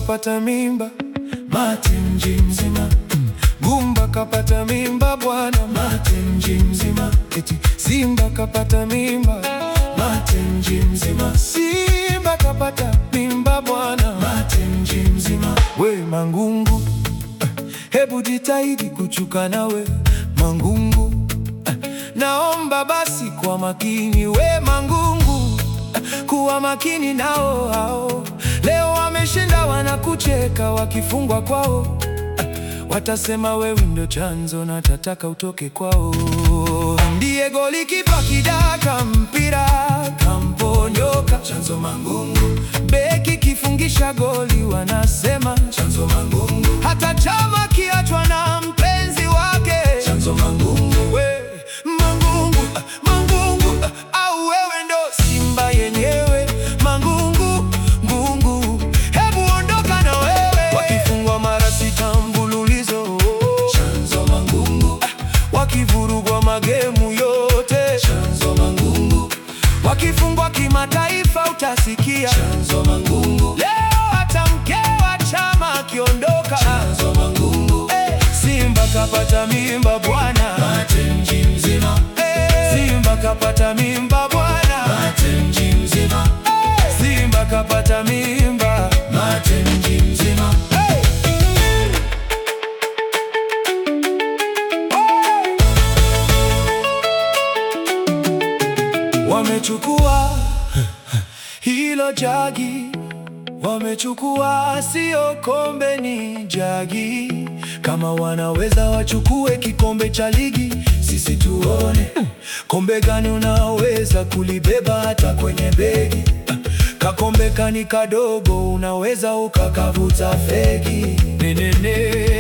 kapata mimba, mate mji mzima. Gumba kapata mimba bwana, mate mji mzima. Eti Simba kapata mimba, mate mji mzima. Simba kapata mimba bwana, mate mji mzima. We Mangungu, eh, hebu jitahidi kuchuka nawe Mangungu, eh, naomba basi kwa makini we Mangungu, eh, kuwa makini nao hao. Leo wameshinda wanakucheka wakifungwa kwao Watasema wewe ndio chanzo na tataka utoke kwao. Ndiye goli kipa kidaka mpira kamponyoka, chanzo Mangungu. Beki kifungisha goli wanasema chanzo Mangungu. Hata chama kiachwa na mpenzi wake chanzo Mangungu. We Mangungu, ah, Mangungu ah, au wewe ndo Simba yenyewe Mangungu, Ngungu, hebu ondoka na wewe. Wakifungwa mara sita mfululizo chanzo Mangungu, ah, wakivurugwa magemu yote chanzo Mangungu, wakifungwa kimataifa utasikia chanzo Mangungu. Leo hata mke wa chama akiondoka chanzo Mangungu. Eh, Simba kapata mimba bwana, mate mji mzima. Eh, Simba kapata mimba bwana, mate mji mzima. Eh, Simba kapata mimba, mate mji mzima. Hey! Wamechukua hilo jagi, wamechukua sio kombe, ni jagi. Kama wanaweza wachukue kikombe cha ligi, sisi tuone kombe gani unaweza kulibeba hata kwenye begi. Kakombe kani kadogo, unaweza ukakavuta fegi. Nenene.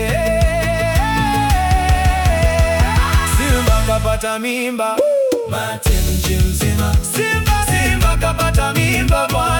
Simba kapata mimba, mate mji mzima. Simba, Simba kapata mimba bwana.